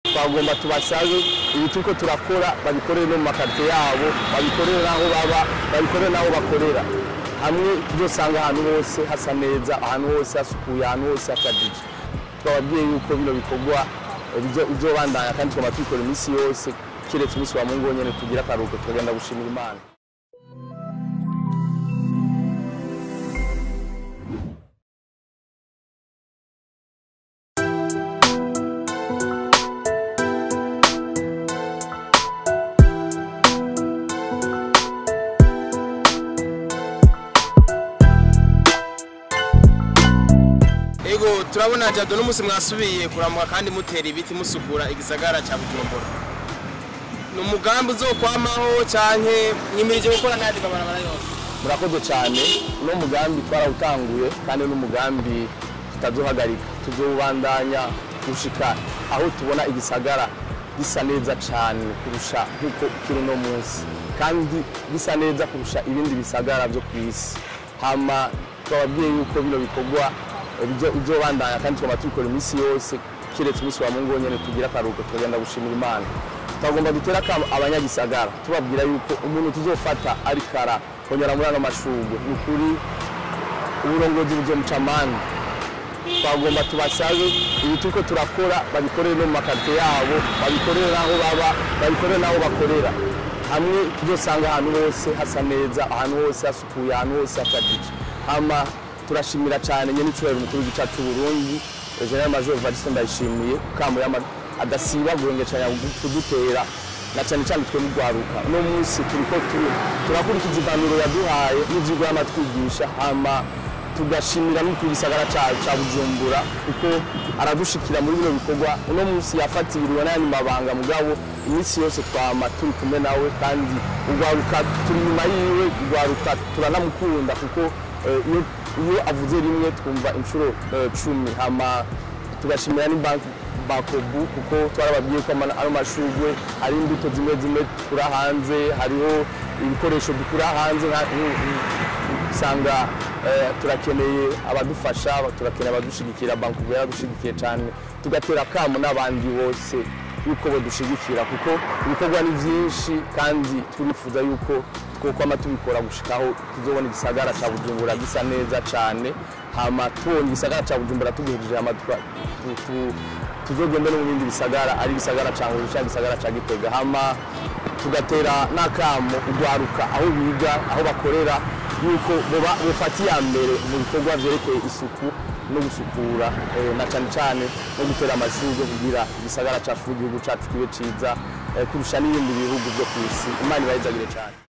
twagomba tubasabe ibi turiko turakora babikorere no mu makarite yabo babikorere n'aho baba babikorere n'aho bakorera hamwe tuzosanga ahantu hose hasa neza ahantu hose hasukuye ahantu hose hashajije twababwiye yuko bino bikorwa eh, bizo- bizobandanya kandi twama tubikora iminsi yose kiretse umunsi wa mungu wonyene tugira akaruhuko tukagenda gushimira imana Ego turabona jado n'umunsi mwasubiye kuramuka kandi mutera ibiti musukura igisagara cya Bujumbura. Ni umugambi uzokwamaho canke nyimirije gukora n'ayandi mabarabara yose. murakoze cyane uno mugambi twarawutanguye kandi n'umugambi tutazohagarika tuzowubandanya gushika aho tubona igisagara gisa neza cyane kurusha nk'uko kiri uno munsi kandi gisa neza kurusha ibindi bisagara byo ku isi hama twababwiye yuko bino bikorwa eh, bizo- bizobandanya kandi twaba tubikora iminsi yose kiretse umunsi wa mungu wonyene tugira akaruhuko tukagenda gushimira imana twagomba dutera akamo abanyagisagara tubabwira yuko umuntu tuzofata ari kara kongera muri ano mashurwe ni ukuri uburongozi buzomuca amande twagomba tubasabe ibi turiko turakora babikorere no mu makarite yabo babikorere n'aho baba babikorere n'aho bakorera hamwe tuzosanga ahantu hose hasa neza ahantu hose hasukuye ahantu hose hashajije hama turashimira cyane nyene icubahiro umukuru w'igica c'uburundi general major vadiste ndayishimiye kamo yama adasiba guhengecanya kudutera na cyane cyane twe mugwaruka uno munsi turiko tu- turakurikiza impanuro yaduhaye n'ivyigwa y'amatwigisha hama tugashimira no ku gisagara ca ca Bujumbura kuko aradushikira muri bino bikorwa uno munsi yafatiriwe n'ayandi mabanga mugabo iminsi yose twama turi kumwe nawe kandi ugwaruka turi inyuma yiwe ugwaruka turanamukunda kuko eh, iyo iyo avuze rimwe twumva inshuro eh, cumi hama tugashimira ni banki bakobu kuko twarababwiye ko ama- ano mashurwe ari imbuto zimwe zimwe dukura hanze hariho ibikoresho dukura hanze nka- nk- nk- usanga eh, turakeneye abadufasha turakeneye abadushigikira banki ubu yaradushigikiye cyane tugatera akamo n'abandi bose yuko badushigikira kuko ibikorwa ni byinshi kandi turifuza yuko twokwama tubikora gushikaho tuzobona igisagara cya bujumbura gisa neza cyane hama tubonye igisagara cya bujumbura tugihejeje hama tuka- tu- tu- tuzogende no mu bindi bisagara ari igisagara cya nguru cyangwa igisagara cya gitega hama tugatera n'akamo ugwaruka aho biga aho bakorera yuko boba bufata iya mbere mu bikorwa byerekeye isuku no gusukura eh, na cyane cyane no gutera amashurwe kugira igisagara cyacu n'igihugu cyacu kibe cyiza eh, kurusha n'ibindi bihugu byo ku isi imana ibahezagire cyane